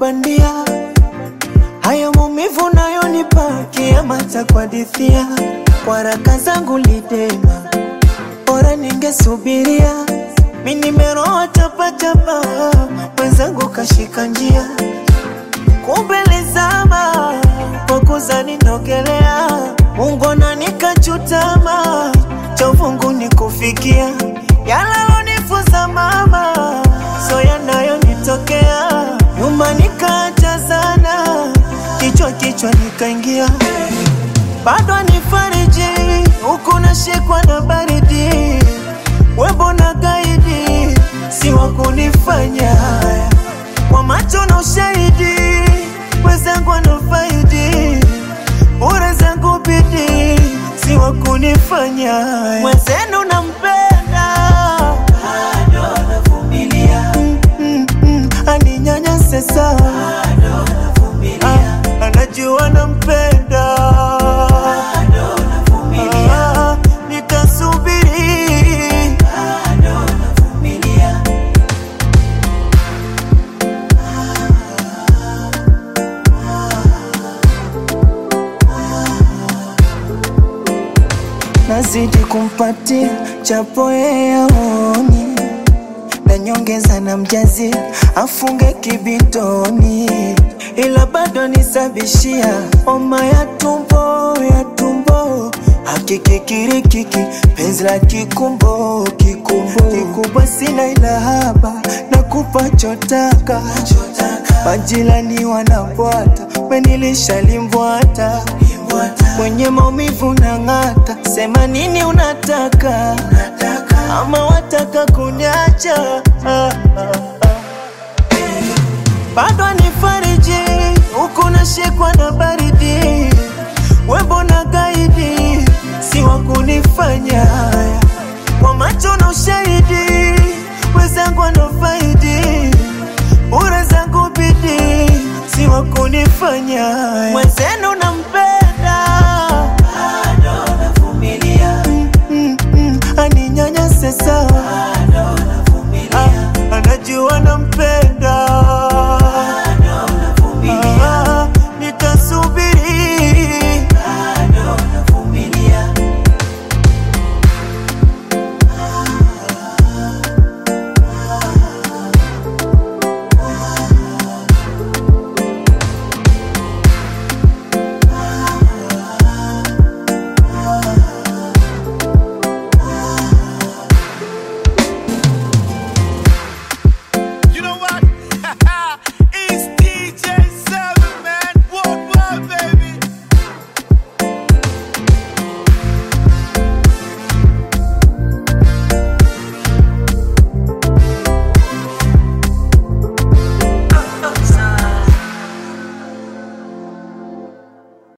bandia, haya maumivu nayonipa kiama cha kuhadithia. Kwa haraka zangu lidema, bora ningesubiria. Mi nimeroa chapachapa, mwenzangu kashika njia, kumbe lizama kwa kuzani nogelea. Mungu nikachutama, cha uvungu ni kufikia yalalonifuza mama, so yanayonitokea nyuma nikaacha sana, kichwa kichwa nikaingia, bado nifariji huku nashikwa na baridi, wembo na gaidi si wa kunifanya haya kwa macho na ushahidi, wenzangu wanafaidi bure zangu bidi si wa kunifanya haya. mwenzenu nampenda bado navumilia, mm, mm, mm, aninyanyase sana Ah, anajua nampenda Ah, nitasubiri nazidi kumpatia chapo yeye aoni na nyongeza na mjazi afunge kibitoni, ila bado nisabishia homa ya tumbo ya tumbo hakikikirikiki penzi la kikumbo kikumbo kikubwa sina ila haba na kupa chotaka majirani wanabwata wenilisha limbwata mwenye maumivu na ng'ata, sema nini unataka, ama wataka kunyacha ah, ah, ah. bado nifariji huku nashikwa na baridi, wembo na gaidi si wa kunifanya